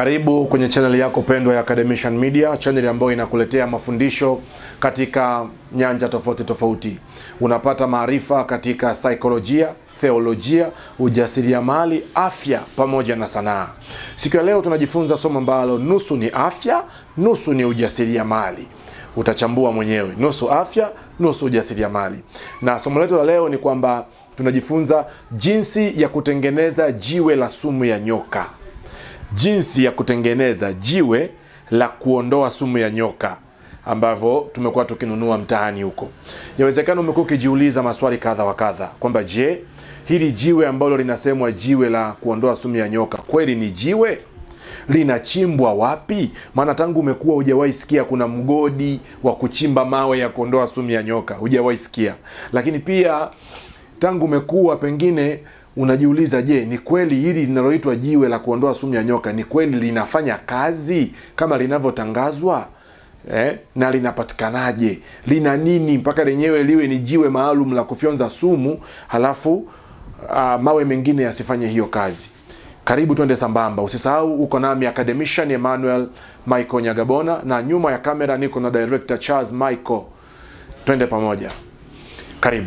Karibu kwenye chaneli yako pendwa ya Academician Media, chaneli ambayo inakuletea mafundisho katika nyanja tofauti tofauti. Unapata maarifa katika saikolojia, theolojia, ujasiriamali, afya pamoja na sanaa. Siku ya leo tunajifunza somo ambalo nusu ni afya, nusu ni ujasiriamali. Utachambua mwenyewe, nusu afya, nusu ujasiriamali. Na somo letu la leo ni kwamba tunajifunza jinsi ya kutengeneza jiwe la sumu ya nyoka jinsi ya kutengeneza jiwe la kuondoa sumu ya nyoka ambavyo tumekuwa tukinunua mtaani huko. Yawezekana umekuwa ukijiuliza maswali kadha wa kadha kwamba je, hili jiwe ambalo linasemwa jiwe la kuondoa sumu ya nyoka kweli ni jiwe? Linachimbwa wapi? Maana tangu umekuwa hujawahi sikia kuna mgodi wa kuchimba mawe ya kuondoa sumu ya nyoka, hujawahi sikia. Lakini pia tangu umekuwa pengine unajiuliza je, ni kweli hili linaloitwa jiwe la kuondoa sumu ya nyoka ni kweli linafanya kazi kama linavyotangazwa eh? na linapatikanaje? Lina nini mpaka lenyewe liwe ni jiwe maalum la kufyonza sumu, halafu uh, mawe mengine yasifanye hiyo kazi? Karibu twende sambamba. Usisahau uko nami academician Emmanuel Michael Nyagabona, na nyuma ya kamera niko na director Charles Michael. Twende pamoja, karibu.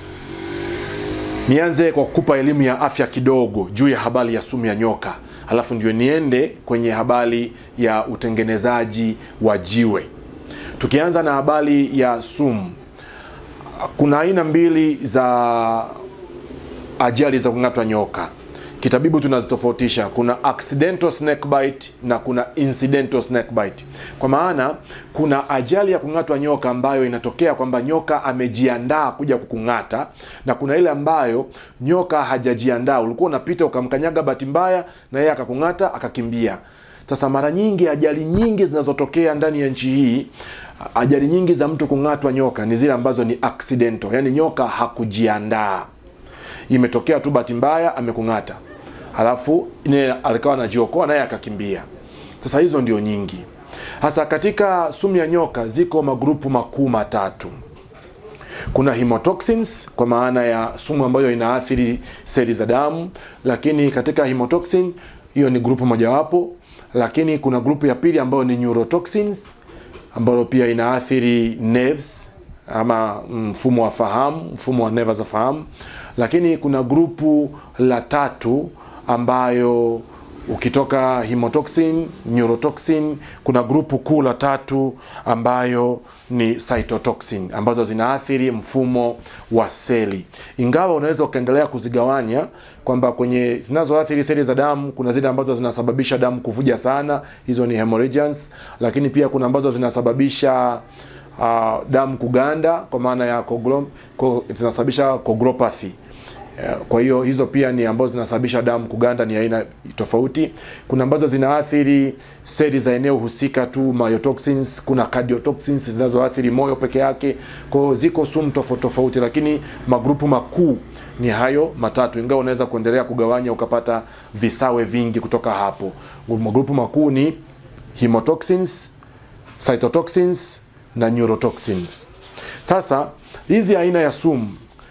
Nianze kwa kukupa elimu ya afya kidogo juu ya habari ya sumu ya nyoka, halafu ndio niende kwenye habari ya utengenezaji wa jiwe. Tukianza na habari ya sumu, kuna aina mbili za ajali za kung'atwa nyoka. Kitabibu tunazitofautisha, kuna accidental snake bite na kuna incidental snake bite. Kwa maana kuna ajali ya kung'atwa nyoka ambayo inatokea kwamba nyoka amejiandaa kuja kukung'ata, na kuna ile ambayo nyoka hajajiandaa, ulikuwa unapita ukamkanyaga bahati mbaya na yeye akakung'ata akakimbia. Sasa mara nyingi ajali nyingi zinazotokea ndani ya nchi hii, ajali nyingi za mtu kung'atwa nyoka ni zile ambazo ni accidental, yani nyoka hakujiandaa, imetokea tu bahati mbaya amekung'ata halafu alikawa anajiokoa naye akakimbia. Sasa hizo ndio nyingi. Hasa katika sumu ya nyoka ziko magrupu makuu matatu. Kuna hemotoxins kwa maana ya sumu ambayo inaathiri seli za damu, lakini katika hemotoxin hiyo ni grupu mojawapo, lakini kuna grupu ya pili ambayo ni neurotoxins ambayo pia inaathiri nerves ama mfumo wa fahamu, mfumo wa neva za fahamu, lakini kuna grupu la tatu ambayo ukitoka hemotoxin, neurotoxin, kuna grupu kuu la tatu ambayo ni cytotoxin ambazo zinaathiri mfumo wa seli. Ingawa unaweza ukaendelea kuzigawanya kwamba kwenye zinazoathiri seli za damu kuna zile ambazo zinasababisha damu kuvuja sana, hizo ni hemorrhagians, lakini pia kuna ambazo zinasababisha uh, damu kuganda kwa maana ya koglo, ko, zinasababisha coagulopathy. Kwa hiyo hizo pia ni ambazo zinasababisha damu kuganda, ni aina tofauti. Kuna ambazo zinaathiri seli za eneo husika tu, myotoxins. Kuna cardiotoxins zinazoathiri moyo peke yake. Kwa hiyo ziko sumu tofauti tofauti, lakini magrupu makuu ni hayo matatu, ingawa unaweza kuendelea kugawanya ukapata visawe vingi kutoka hapo. Magrupu makuu ni hemotoxins, cytotoxins na neurotoxins. Sasa hizi aina ya sumu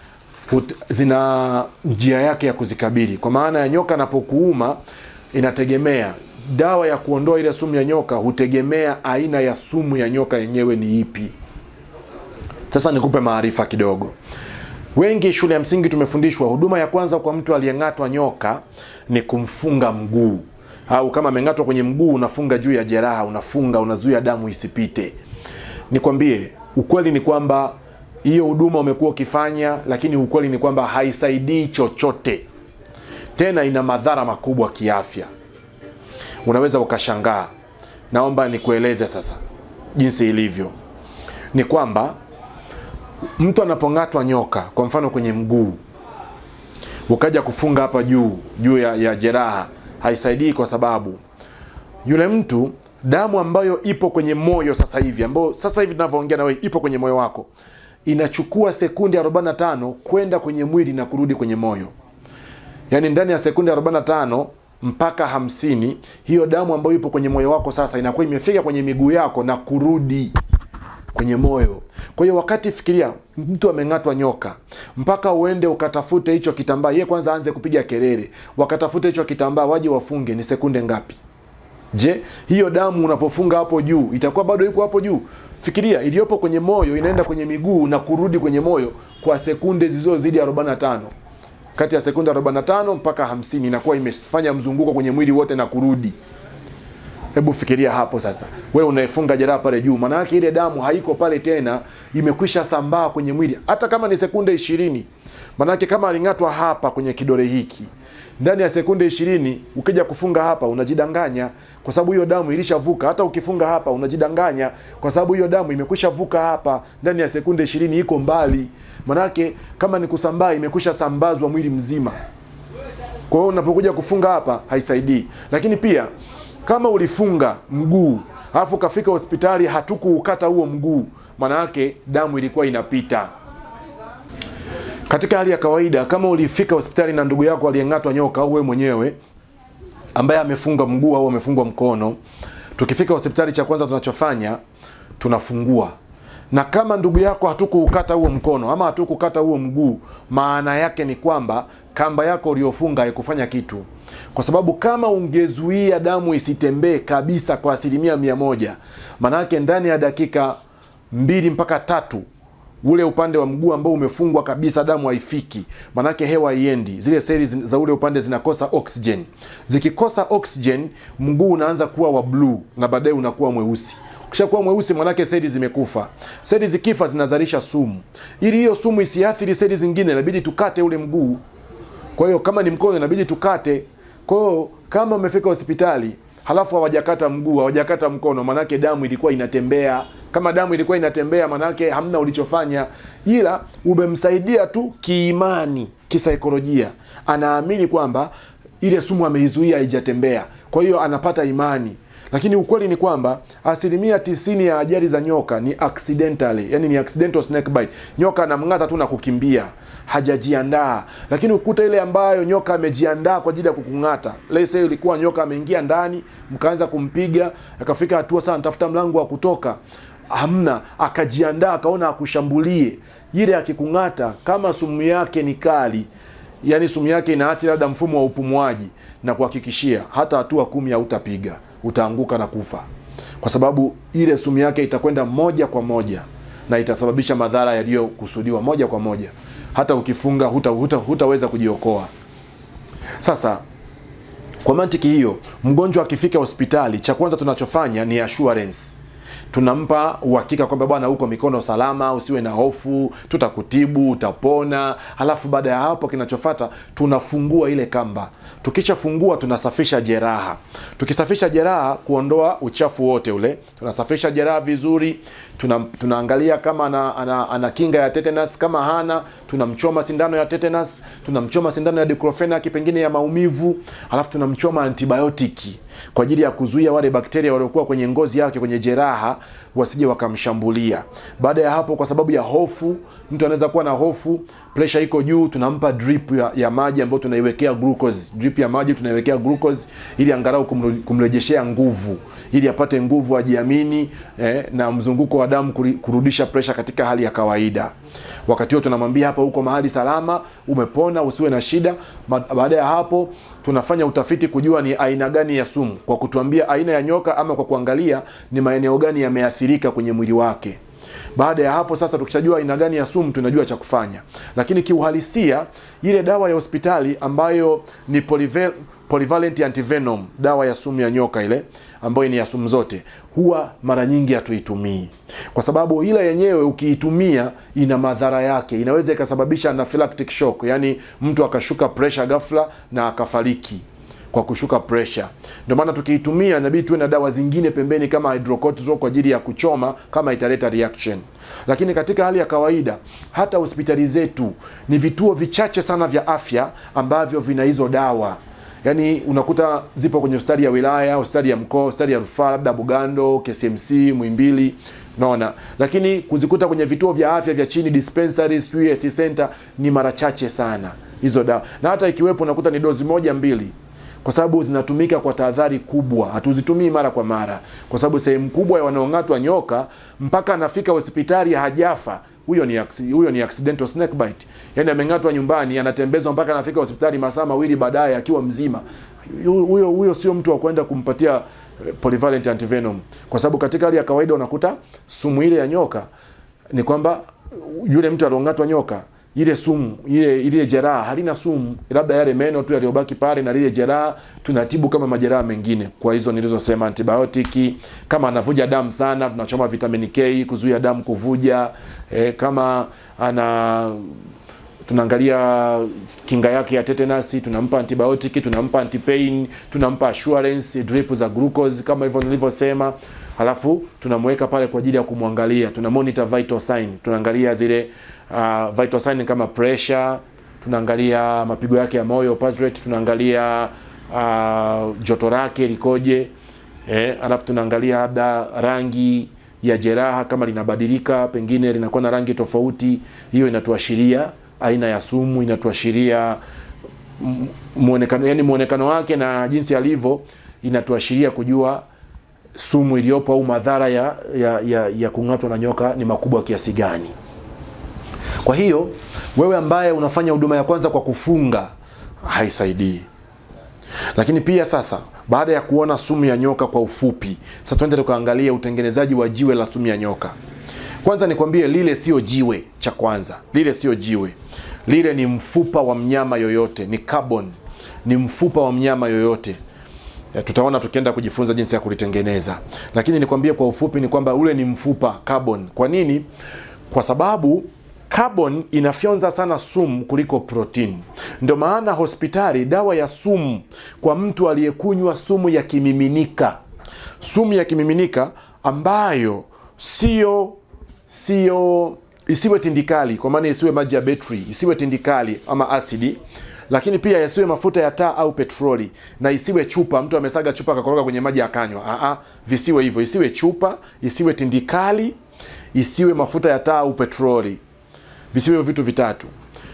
zina njia yake ya kuzikabili. Kwa maana ya nyoka anapokuuma, inategemea dawa ya kuondoa ile sumu ya nyoka, hutegemea aina ya sumu ya nyoka yenyewe ni ipi. Sasa nikupe maarifa kidogo. Wengi shule ya msingi tumefundishwa huduma ya kwanza kwa mtu aliyeng'atwa nyoka ni kumfunga mguu, au kama ameng'atwa kwenye mguu, unafunga juu ya jeraha, unafunga, unazuia damu isipite. Nikwambie ukweli ni kwamba hiyo huduma umekuwa ukifanya, lakini ukweli ni kwamba haisaidii chochote, tena ina madhara makubwa kiafya. Unaweza ukashangaa. Naomba nikueleze sasa jinsi ilivyo. Ni kwamba mtu anapong'atwa nyoka, kwa mfano kwenye mguu, ukaja kufunga hapa juu juu ya, ya jeraha, haisaidii kwa sababu yule mtu damu ambayo ipo kwenye moyo sasa hivi, ambayo sasa hivi tunavyoongea na wewe ipo kwenye moyo wako inachukua sekunde 45 kwenda kwenye mwili na kurudi kwenye moyo. Yaani ndani ya sekunde 45 mpaka hamsini, hiyo damu ambayo ipo kwenye moyo wako sasa inakuwa imefika kwenye miguu yako na kurudi kwenye moyo. Kwa hiyo wakati fikiria, mtu ameng'atwa nyoka, mpaka uende ukatafute hicho kitambaa, yeye kwanza aanze kupiga kelele, wakatafute hicho kitambaa, waje wafunge, ni sekunde ngapi? Je, hiyo damu unapofunga hapo juu itakuwa bado iko hapo juu? Fikiria, iliyopo kwenye moyo inaenda kwenye miguu na kurudi kwenye moyo kwa sekunde zisizozidi 45 kati ya sekunde 45 mpaka 50 inakuwa imefanya mzunguko kwenye mwili wote na kurudi. Hebu fikiria hapo sasa, wewe unaefunga jeraha pale juu, maana yake ile damu haiko pale tena, imekwisha sambaa kwenye mwili, hata kama ni sekunde ishirini. Maana yake kama aling'atwa hapa kwenye kidole hiki, ndani ya sekunde ishirini ukija kufunga hapa unajidanganya, kwa sababu hiyo damu ilishavuka. Hata ukifunga hapa unajidanganya, kwa sababu hiyo damu imekwisha vuka hapa, ndani ya sekunde ishirini iko mbali. Maana yake kama ni kusambaa, imekwisha sambazwa mwili mzima. Kwa hiyo unapokuja kufunga hapa haisaidii, lakini pia kama ulifunga mguu alafu ukafika hospitali hatukuukata huo mguu, maana yake damu ilikuwa inapita. Katika hali ya kawaida, kama ulifika hospitali na ndugu yako aliyeng'atwa nyoka au wewe mwenyewe ambaye amefunga mguu au amefungwa mkono, tukifika hospitali, cha kwanza tunachofanya tunafungua na kama ndugu yako hatukuukata huo mkono ama hatukukata huo mguu, maana yake ni kwamba kamba yako uliofunga haikufanya kitu, kwa sababu kama ungezuia damu isitembee kabisa kwa asilimia mia moja, maana yake ndani ya dakika mbili mpaka tatu ule upande wa mguu ambao umefungwa kabisa damu haifiki, manake hewa haiendi, zile seli za ule upande zinakosa oxygen. Zikikosa oxygen, mguu unaanza kuwa wa bluu na baadaye unakuwa mweusi. Ukishakuwa mweusi, manake seli zimekufa. Seli zikifa zinazalisha sumu. Ili hiyo sumu isiathiri seli zingine, inabidi tukate ule mguu. Kwa hiyo kama ni mkono, inabidi tukate. Kwa hiyo kama umefika hospitali halafu hawajakata mguu, hawajakata mkono, manake damu ilikuwa inatembea kama damu ilikuwa inatembea, manake hamna ulichofanya, ila umemsaidia tu kiimani, kisaikolojia. Anaamini kwamba ile sumu ameizuia haijatembea, kwa hiyo anapata imani. Lakini ukweli ni kwamba asilimia tisini ya ajali za nyoka ni accidentally, yani ni accidental snake bite. Nyoka anamng'ata tu na kukimbia, hajajiandaa. Lakini ukuta ile ambayo nyoka amejiandaa kwa ajili ya kukung'ata, let's say ilikuwa nyoka ameingia ndani, mkaanza kumpiga, akafika hatua sana, tafuta mlango wa kutoka hamna, akajiandaa akaona akushambulie, ile akikung'ata, kama sumu yake ni kali, yani sumu yake inaathiri labda mfumo wa upumuaji, na kuhakikishia hata hatua kumi hautapiga, utaanguka na kufa, kwa sababu ile sumu yake itakwenda moja kwa moja na itasababisha madhara yaliyokusudiwa moja kwa moja. Hata ukifunga huta, huta, hutaweza kujiokoa. Sasa kwa mantiki hiyo, mgonjwa akifika hospitali, cha kwanza tunachofanya ni assurance tunampa uhakika kwamba bwana, huko mikono salama, usiwe na hofu, tutakutibu, utapona. Halafu baada ya hapo, kinachofata tunafungua ile kamba. Tukishafungua tunasafisha jeraha. Tukisafisha jeraha, kuondoa uchafu wote ule, tunasafisha jeraha vizuri. Tuna, tunaangalia kama ana, ana, ana kinga ya tetanus. Kama hana, tunamchoma sindano ya tetanus, tunamchoma sindano ya diclofenac pengine ya maumivu, halafu tunamchoma antibiotiki kwa ajili ya kuzuia wale bakteria waliokuwa kwenye ngozi yake kwenye jeraha wasije wakamshambulia. Baada ya hapo, kwa sababu ya hofu, mtu anaweza kuwa na hofu, presha iko juu, tunampa drip ya, ya maji ambayo tunaiwekea glucose. Drip ya maji tunaiwekea glucose ili angalau kumrejeshea nguvu, ili apate nguvu, ajiamini eh, na mzunguko wa damu kurudisha presha katika hali ya kawaida. Wakati huo tunamwambia hapa, uko mahali salama, umepona, usiwe na shida. Baada ya hapo tunafanya utafiti kujua ni aina gani ya sumu, kwa kutuambia aina ya nyoka ama kwa kuangalia ni maeneo gani yameathirika kwenye mwili wake. Baada ya hapo sasa, tukishajua aina gani ya sumu, tunajua cha kufanya. Lakini kiuhalisia, ile dawa ya hospitali ambayo ni polyval polyvalent antivenom, dawa ya sumu ya nyoka ile ambayo ni ya sumu zote, huwa mara nyingi hatuitumii kwa sababu ile yenyewe ukiitumia ina madhara yake, inaweza ikasababisha anaphylactic shock, yani mtu akashuka pressure ghafla na akafariki kwa kushuka pressure. Ndio maana tukiitumia inabidi tuwe na dawa zingine pembeni kama hydrocortisone kwa ajili ya kuchoma kama italeta reaction. Lakini katika hali ya kawaida, hata hospitali zetu ni vituo vichache sana vya afya ambavyo vina hizo dawa yaani unakuta zipo kwenye hospitali ya wilaya, hospitali ya mkoa, hospitali ya rufaa, labda Bugando, KCMC, Muhimbili, unaona. Lakini kuzikuta kwenye vituo vya afya vya chini, dispensaries, sijui health center, ni mara chache sana hizo dawa, na hata ikiwepo unakuta ni dozi moja mbili, kwa sababu zinatumika kwa tahadhari kubwa. Hatuzitumii mara kwa mara, kwa sababu sehemu kubwa ya wanaong'atwa nyoka mpaka anafika hospitali hajafa huyo ni acci- huyo ni accidental snake bite yani ameng'atwa nyumbani anatembezwa mpaka anafika hospitali masaa mawili baadaye akiwa mzima Hu- huyo huyo sio mtu wa kwenda kumpatia eh, polyvalent antivenom kwa sababu katika hali ya kawaida unakuta sumu ile ya nyoka ni kwamba yule mtu aliong'atwa nyoka ile sumu ile ile jeraha halina sumu labda yale meno tu yaliyobaki pale na lile jeraha tunatibu kama majeraha mengine kwa hizo nilizosema antibiotiki kama anavuja damu sana tunachoma vitamin K kuzuia damu kuvuja e, kama ana tunaangalia kinga yake ya tetanus tunampa antibiotiki tunampa antipain tunampa assurance drip za glucose kama hivyo nilivyosema halafu tunamweka pale kwa ajili ya kumwangalia tuna monitor vital sign tunaangalia zile uh, vital sign kama pressure tunaangalia mapigo yake ya moyo pulse rate tunaangalia uh, joto lake likoje eh, alafu tunaangalia labda rangi ya jeraha kama linabadilika pengine linakuwa na rangi tofauti hiyo inatuashiria aina ya sumu inatuashiria m- muonekano yani muonekano wake na jinsi alivyo inatuashiria kujua sumu iliyopo au madhara ya, ya, ya, ya kung'atwa na nyoka ni makubwa kiasi gani kwa hiyo wewe ambaye unafanya huduma ya kwanza kwa kufunga haisaidii lakini pia sasa baada ya kuona sumu ya nyoka kwa ufupi sasa tuende tukaangalia utengenezaji wa jiwe la sumu ya nyoka kwanza nikwambie lile sio jiwe cha kwanza lile sio jiwe lile ni mfupa wa mnyama yoyote ni carbon ni mfupa wa mnyama yoyote Ya, tutaona tukienda kujifunza jinsi ya kulitengeneza lakini nikwambie kwa ufupi ni kwamba ule ni mfupa carbon kwa nini kwa sababu carbon inafyonza sana sumu kuliko protein ndio maana hospitali dawa ya sumu kwa mtu aliyekunywa sumu ya kimiminika sumu ya kimiminika ambayo sio sio isiwe tindikali kwa maana isiwe maji ya betri isiwe tindikali ama asidi lakini pia yasiwe mafuta ya taa au petroli na isiwe chupa mtu amesaga chupa akakoroga kwenye maji akanywa Aa, visiwe hivyo isiwe chupa isiwe tindikali isiwe mafuta ya taa au petroli visiwe hivyo vitu vitatu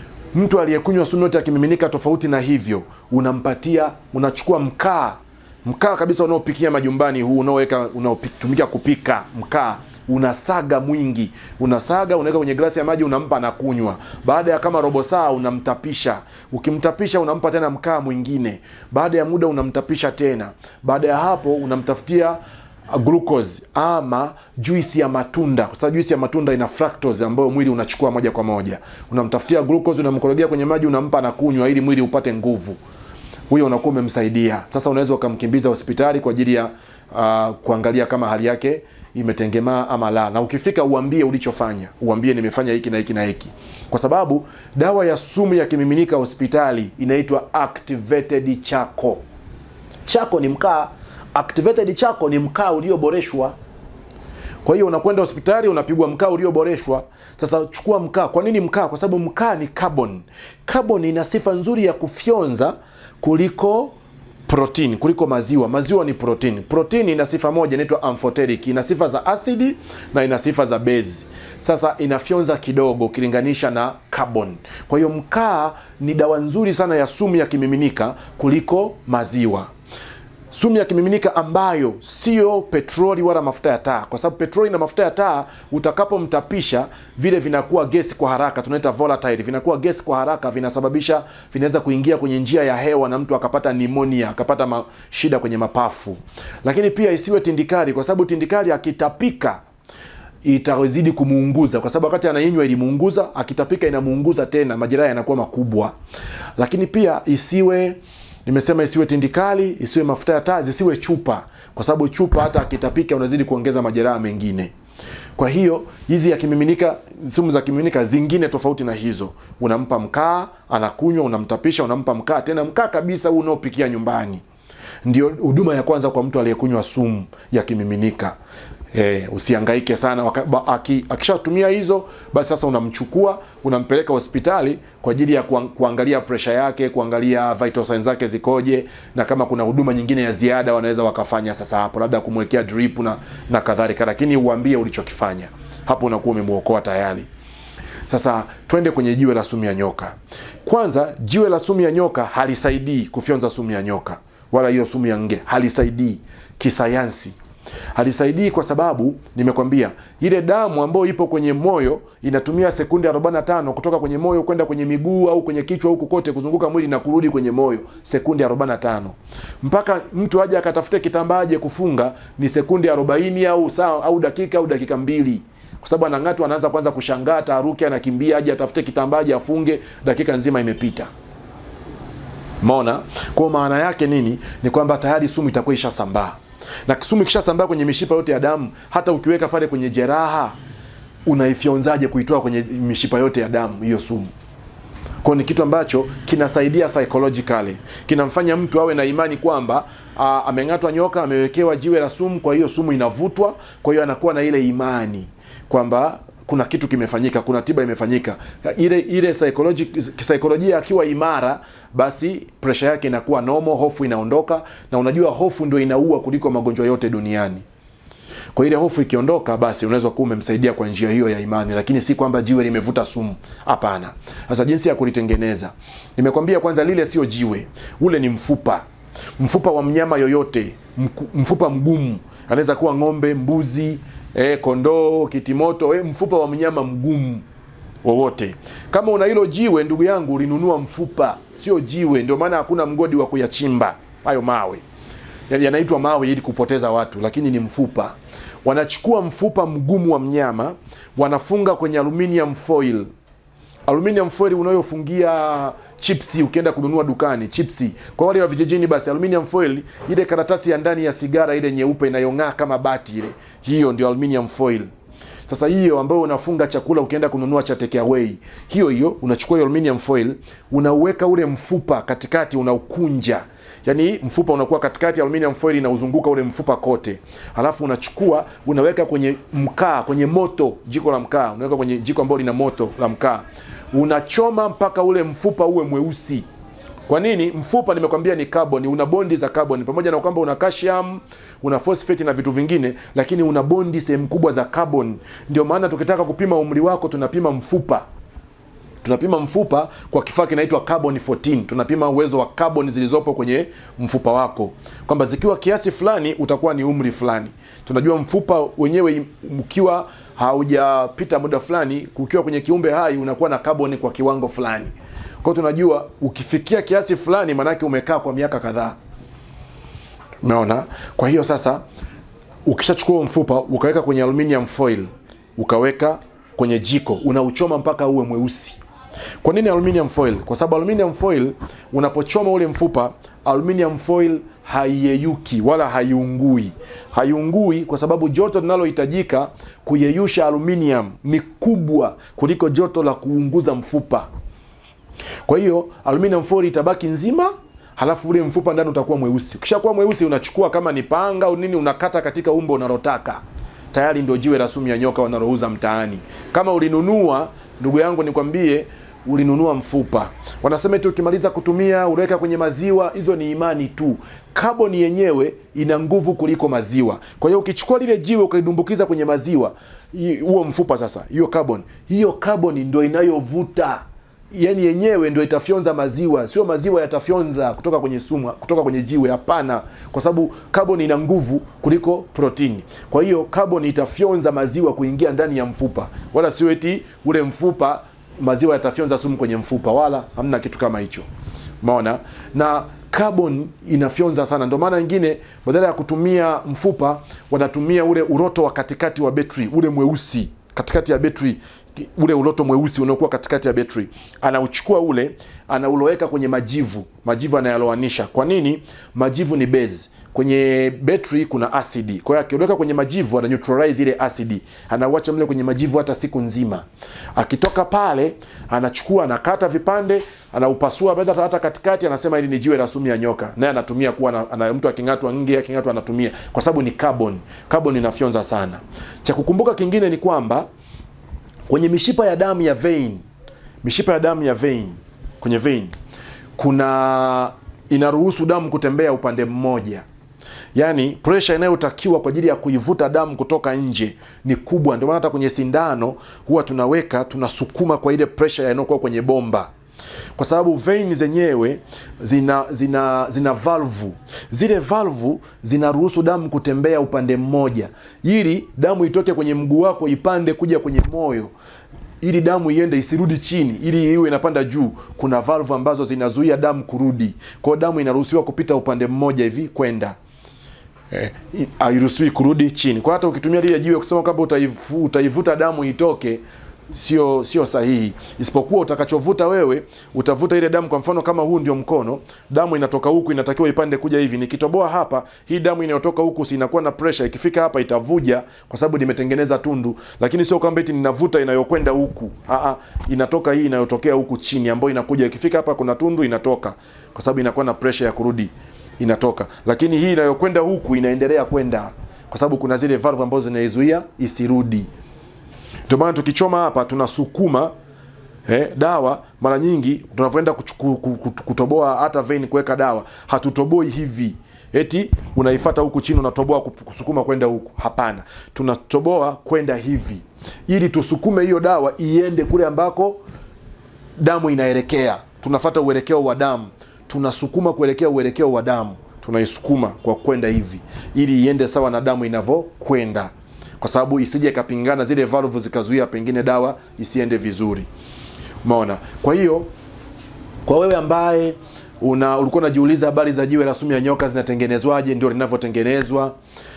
mtu aliyekunywa sumu yote akimiminika tofauti na hivyo unampatia unachukua mkaa mkaa kabisa unaopikia majumbani huu unaoweka unaotumika kupika mkaa unasaga mwingi unasaga unaweka kwenye glasi ya maji unampa na kunywa baada ya kama robo saa unamtapisha ukimtapisha unampa tena mkaa mwingine baada ya muda unamtapisha tena baada ya hapo unamtafutia glucose ama juisi ya matunda kwa sababu juisi ya matunda ina fructose ambayo mwili unachukua moja kwa moja unamtafutia glucose unamkorogea kwenye maji unampa na kunywa ili mwili upate nguvu huyo unakuwa umemsaidia sasa unaweza ukamkimbiza hospitali kwa ajili ya uh, kuangalia kama hali yake imetengemaa ama la na ukifika uambie ulichofanya uambie nimefanya hiki na hiki na hiki kwa sababu dawa ya sumu ya kimiminika hospitali inaitwa activated chako chako ni mkaa activated chako ni mkaa ulioboreshwa kwa hiyo unakwenda hospitali unapigwa mkaa ulioboreshwa sasa chukua mkaa kwa nini mkaa kwa sababu mkaa ni carbon carbon ina sifa nzuri ya kufyonza kuliko protein kuliko maziwa maziwa ni protein protein ina sifa moja inaitwa amphoteric ina sifa za asidi na ina sifa za base sasa inafyonza kidogo ukilinganisha na carbon kwa hiyo mkaa ni dawa nzuri sana ya sumu ya kimiminika kuliko maziwa sumu ya kimiminika ambayo sio petroli wala mafuta ya taa kwa sababu petroli na mafuta ya taa utakapomtapisha vile vinakuwa gesi kwa haraka tunaita volatile vinakuwa gesi kwa haraka vinasababisha vinaweza kuingia kwenye njia ya hewa na mtu akapata nimonia akapata ma, shida kwenye mapafu lakini pia isiwe tindikali kwa sababu tindikali akitapika itazidi kumuunguza kwa sababu wakati anainywa ilimuunguza akitapika inamuunguza tena majeraha yanakuwa makubwa lakini pia isiwe nimesema isiwe tindikali isiwe mafuta ya taa zisiwe chupa kwa sababu chupa hata akitapika unazidi kuongeza majeraha mengine kwa hiyo hizi ya kimiminika sumu za kimiminika zingine tofauti na hizo unampa mkaa anakunywa unamtapisha unampa mkaa tena mkaa kabisa huu unaopikia nyumbani ndio huduma ya kwanza kwa mtu aliyekunywa sumu ya kimiminika E, usiangaike sana waka, ba, aki, akishatumia hizo basi sasa unamchukua unampeleka hospitali kwa ajili ya kuang, kuangalia presha yake kuangalia vital signs zake zikoje na kama kuna huduma nyingine ya ziada wanaweza wakafanya sasa hapo labda kumwekea drip na, na kadhalika lakini uambie ulichokifanya hapo unakuwa umemwokoa tayari sasa twende kwenye jiwe la sumu ya nyoka kwanza jiwe la sumu ya nyoka halisaidii kufyonza sumu ya nyoka wala hiyo sumu ya nge halisaidii kisayansi halisaidii kwa sababu nimekwambia ile damu ambayo ipo kwenye moyo inatumia sekunde 45 kutoka kwenye moyo kwenda kwenye miguu au kwenye kichwa huku kote kuzunguka mwili na kurudi kwenye moyo sekunde 45 mpaka mtu aje akatafute kitambaa aje kufunga ni sekunde 40 au saa au dakika au dakika mbili kwa sababu anang'atu anaanza kwanza kushangaa taharuki anakimbia aje atafute kitambaa aje afunge dakika nzima imepita Umeona? Kwa maana yake nini? Ni kwamba tayari sumu itakuwa ishasambaa. Na sumu ikishasambaa kwenye mishipa yote ya damu, hata ukiweka pale kwenye jeraha, unaifyonzaje kuitoa kwenye mishipa yote ya damu hiyo sumu? Kwa ni kitu ambacho kinasaidia psychologically, kinamfanya mtu awe na imani kwamba a, ameng'atwa nyoka, amewekewa jiwe la sumu, kwa hiyo sumu inavutwa, kwa hiyo anakuwa na ile imani kwamba kuna kitu kimefanyika, kuna tiba imefanyika. Ile ile psychology kisaikolojia akiwa imara, basi presha yake inakuwa normal, hofu inaondoka, na unajua hofu ndio inaua kuliko magonjwa yote duniani. Kwa ile hofu ikiondoka, basi unaweza kuwa umemsaidia kwa njia hiyo ya imani, lakini si kwamba jiwe limevuta sumu. Hapana. Sasa jinsi ya kulitengeneza, nimekwambia kwanza, lile sio jiwe, ule ni mfupa, mfupa wa mnyama yoyote, mku- mfupa mgumu, anaweza kuwa ng'ombe, mbuzi, eh, kondoo, kitimoto, eh, mfupa wa mnyama mgumu wowote. Kama una hilo jiwe, ndugu yangu, ulinunua mfupa, sio jiwe. Ndio maana hakuna mgodi wa kuyachimba hayo mawe Yaani yanaitwa mawe ili kupoteza watu, lakini ni mfupa. Wanachukua mfupa mgumu wa mnyama, wanafunga kwenye aluminium foil. Aluminium foil unayofungia chipsi ukienda kununua dukani chipsi. Kwa wale wa vijijini, basi aluminium foil, ile karatasi ya ndani ya sigara ile nyeupe inayong'aa kama bati ile, hiyo ndio aluminium foil. Sasa hiyo ambayo unafunga chakula ukienda kununua cha take away, hiyo hiyo unachukua hiyo aluminium foil, unauweka ule mfupa katikati, unaukunja yaani mfupa unakuwa katikati ya aluminium foil inauzunguka ule mfupa kote, halafu unachukua unaweka kwenye mkaa, kwenye moto, jiko la mkaa, unaweka kwenye jiko ambalo lina moto la mkaa, unachoma mpaka ule mfupa uwe mweusi. Kwa nini? Mfupa nimekwambia ni carbon, una bondi za carbon, pamoja na kwamba una calcium, una phosphate na vitu vingine, lakini una bondi sehemu kubwa za carbon. Ndio maana tukitaka kupima umri wako tunapima mfupa tunapima mfupa kwa kifaa kinaitwa carbon 14 tunapima uwezo wa carbon zilizopo kwenye mfupa wako kwamba zikiwa kiasi fulani utakuwa ni umri fulani tunajua mfupa wenyewe ukiwa haujapita muda fulani ukiwa kwenye kiumbe hai unakuwa na carbon kwa kiwango fulani kwao tunajua ukifikia kiasi fulani maanake umekaa kwa miaka kadhaa umeona kwa hiyo sasa ukishachukua huo mfupa ukaweka kwenye aluminium foil ukaweka kwenye jiko unauchoma mpaka uwe mweusi kwa nini aluminium foil kwa sababu aluminium foil unapochoma ule mfupa aluminium foil haiyeyuki wala haiungui haiungui kwa sababu joto linalohitajika kuyeyusha aluminium ni kubwa kuliko joto la kuunguza mfupa kwa hiyo aluminium foil itabaki nzima halafu ule mfupa ndani utakuwa mweusi ukishakuwa mweusi unachukua kama ni panga au nini unakata katika umbo unalotaka tayari ndio jiwe la sumu ya nyoka wanalouza mtaani kama ulinunua ndugu yangu nikwambie ulinunua mfupa wanasema eti ukimaliza kutumia unaweka kwenye maziwa hizo ni imani tu kaboni yenyewe ina nguvu kuliko maziwa kwa hiyo ukichukua lile jiwe ukalidumbukiza kwenye maziwa hi- huo mfupa sasa hiyo carbon hiyo carbon ndio inayovuta yani yenyewe ndio itafyonza maziwa sio maziwa yatafyonza kutoka kwenye sumu kutoka kwenye jiwe hapana kwa sababu carbon ina nguvu kuliko protini kwa hiyo carbon itafyonza maziwa kuingia ndani ya mfupa wala sio eti ule mfupa maziwa yatafyonza sumu kwenye mfupa wala hamna kitu kama hicho umeona na carbon inafyonza sana ndio maana wengine badala ya kutumia mfupa wanatumia ule uroto wa katikati wa betri ule mweusi katikati ya betri ule uloto mweusi unaokuwa katikati ya betri anauchukua ule anauloweka kwenye majivu majivu anayaloanisha kwa nini majivu ni base kwenye betri kuna asidi kwa hiyo akiweka kwenye majivu ana neutralize ile asidi anauacha mle kwenye majivu hata siku nzima akitoka pale anachukua anakata vipande anaupasua hata hata katikati anasema hili ni jiwe la sumu ya nyoka naye anatumia kuwa na, ana, mtu aking'atwa nge aking'atwa anatumia kwa sababu ni carbon carbon inafyonza sana cha kukumbuka kingine ni kwamba kwenye mishipa ya damu ya vein mishipa ya damu ya vein kwenye vein kuna inaruhusu damu kutembea upande mmoja yaani presha inayotakiwa kwa ajili ya kuivuta damu kutoka nje ni kubwa ndio maana hata kwenye sindano huwa tunaweka tunasukuma kwa ile presha inayokuwa kwenye bomba kwa sababu vein zenyewe zina zina zina valvu. Zile valvu zinaruhusu damu kutembea upande mmoja, ili damu itoke kwenye mguu wako ipande kuja kwenye moyo ili damu iende isirudi chini, ili iwe inapanda juu. Kuna valvu ambazo zinazuia damu kurudi, kwa hiyo damu inaruhusiwa kupita upande mmoja hivi kwenda eh, hairuhusiwi kurudi chini. Kwa hata ukitumia lile jiwe kusema kwamba utaivu, utaivuta damu itoke sio sio sahihi, isipokuwa utakachovuta wewe utavuta ile damu. Kwa mfano kama huu ndio mkono, damu inatoka huku, inatakiwa ipande kuja hivi. Nikitoboa hapa, hii damu inayotoka huku si inakuwa na pressure, ikifika hapa itavuja kwa sababu nimetengeneza tundu, lakini sio kwamba eti ninavuta inayokwenda huku. Aa, inatoka hii inayotokea huku chini, ambayo inakuja, ikifika hapa kuna tundu, inatoka kwa sababu inakuwa na pressure ya kurudi, inatoka. Lakini hii inayokwenda huku inaendelea kwenda kwa sababu kuna zile valve ambazo zinaizuia isirudi. Ndio maana tukichoma hapa tunasukuma eh, dawa. Mara nyingi tunavyoenda kuchuku- ku- ku- kutoboa hata vein kuweka dawa, hatutoboi hivi eti unaifata huku chini unatoboa ku- kusukuma kwenda huku. Hapana, tunatoboa kwenda hivi ili tusukume hiyo dawa iende kule ambako damu inaelekea. Tunafata uelekeo wa damu, tunasukuma kuelekea uelekeo wa damu, tunaisukuma kwa kwenda hivi ili iende sawa na damu inavyokwenda, kwa sababu isije ikapingana zile valvu zikazuia pengine dawa isiende vizuri. Umeona? Kwa hiyo kwa wewe ambaye una ulikuwa unajiuliza habari za jiwe la sumu ya nyoka zinatengenezwaje, ndio linavyotengenezwa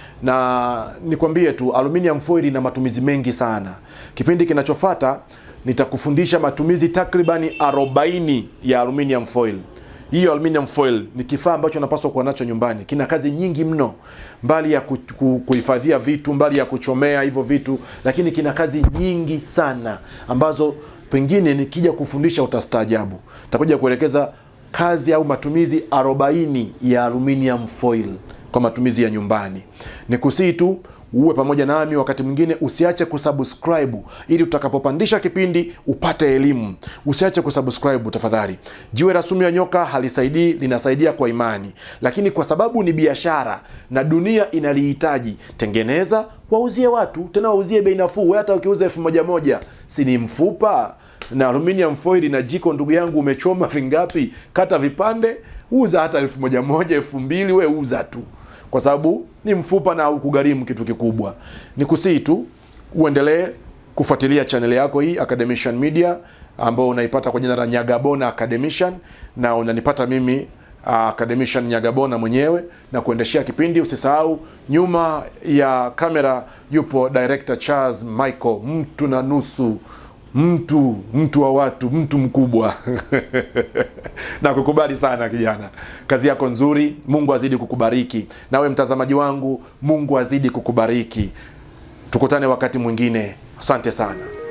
na nikwambie tu aluminium foil ina matumizi mengi sana. Kipindi kinachofata nitakufundisha matumizi takribani 40 ya aluminium foil. Hiyo aluminium foil ni kifaa ambacho unapaswa kuwa nacho nyumbani. Kina kazi nyingi mno, mbali ya ku- ku- kuhifadhia vitu, mbali ya kuchomea hivyo vitu, lakini kina kazi nyingi sana ambazo pengine nikija kufundisha utastaajabu. Nitakuja kuelekeza kazi au matumizi 40 ya aluminium foil kwa matumizi ya nyumbani. Ni kusii tu uwe pamoja nami wakati mwingine, usiache kusubscribe ili utakapopandisha kipindi upate elimu. Usiache kusubscribe tafadhali. Jiwe la sumu ya nyoka halisaidii, linasaidia kwa imani, lakini kwa sababu ni biashara na dunia inalihitaji, tengeneza, wauzie watu, tena wauzie bei nafuu. Wewe hata ukiuza elfu moja moja, si ni mfupa na aluminium foil na jiko, ndugu yangu, umechoma vingapi? Kata vipande, uza hata elfu moja moja, elfu mbili, we uza tu, kwa sababu ni mfupa na ukugharimu kitu kikubwa. Ni kusii tu uendelee kufuatilia chaneli yako hii Academician Media, ambao unaipata kwa jina la Nyagabona Academician, na unanipata mimi uh, Academician Nyagabona mwenyewe na kuendeshea kipindi. Usisahau nyuma ya kamera yupo director Charles Michael, mtu na nusu mtu mtu wa watu, mtu mkubwa na kukubali sana kijana, kazi yako nzuri. Mungu azidi kukubariki. Nawe mtazamaji wangu, Mungu azidi kukubariki. Tukutane wakati mwingine. Asante sana.